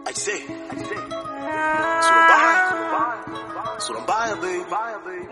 I say, sura mbaya, sura mbaya baby.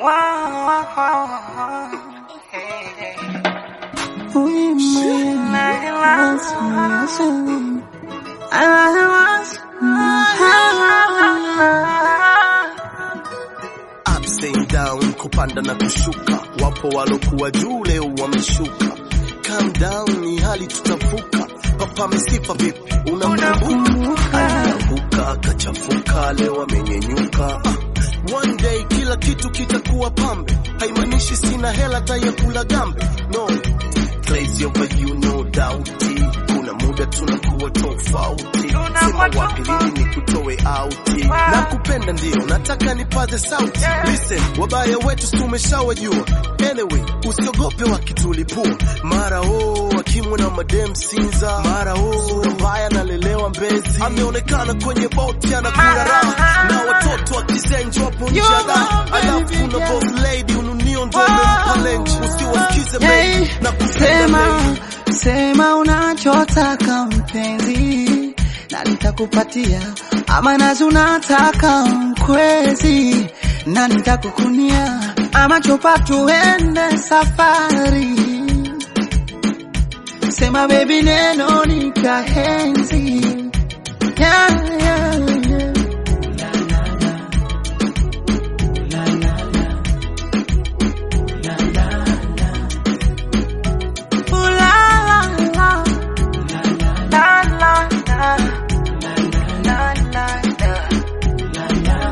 Ups and down, kupanda na kushuka, wapo walokuwa juu leo wameshuka. Calm down, ni hali tutavuka. Papa misifa vipi, unamkumbuka? Alianguka akachafuka, leo amenyenyuka. Ah, One day kila kitu kitakuwa pambe, haimaanishi sina hela taya kula gambe. No, crazy over you no doubt. Kuna muda tunakuwa tofauti, sema wapi lini nikutoe auti. Nakupenda ndio, nataka nipaze sauti. Listen, wabaya wetu si tumeshawajua. Anyway, usiogope wakitulipua. Mara oh, akimwe na madem Sinza, mara oh, sura mbaya nalelewa Mbezi, ameonekana kwenye boti anakula raha na watoto wakizenjwa hapo nje ya raha. Alafu kuna boss lady ununio ndo amempa lenji, usiwasikize Hey, mengi na kupenda sema mengi. sema unachotaka mpenzi, na nitakupatia ama nazi unataka mkwezi, na nitakukunia ama chopa, tuende safari. Sema baby, neno nikahenzi yeah, yeah, yeah. Ooh, la, la, la. La, la, la. La, la, la.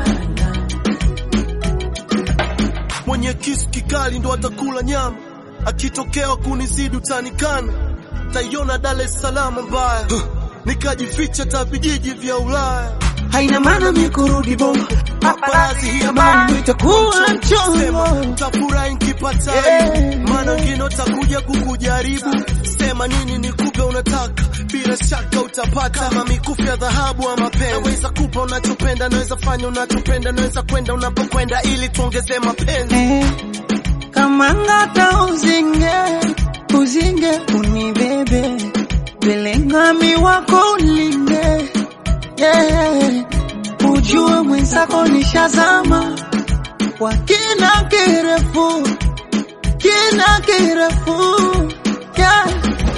mwenye kisu kikali ndo atakula nyama, akitokewa kunizidi utanikana, taiona Dar es Salaam mbaya, Huh. nikajificha ta vijiji vya Ulaya. haina maana mi kurudi bongo Paparazzi hii Jamani, itakuwa Sema, mchongo tafurahi nkipata Yeah. maana wengine utakuja kukujaribu. Sema nini nikupe unataka, bila shaka utapata. Kama mikufu ya dhahabu ama pembe, naweza kupa unachopenda, naweza fanya unachopenda, naweza kwenda unapokwenda, ili tuongeze mapenzi. Eh, kama ngata uzinge uzinge unibebe belengami wako ulinde yeah. ujue mwenzako nishazama kwa kina kirefu kina kirefu yeah.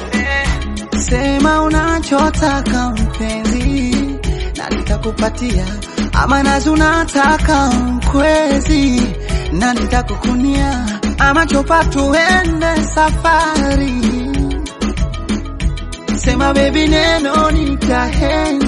Sema unachotaka mpenzi, na nitakupatia ama nazi unataka mkwezi, na nitakukunia ama chopa, tuende safari. Sema baby, neno nikahenzi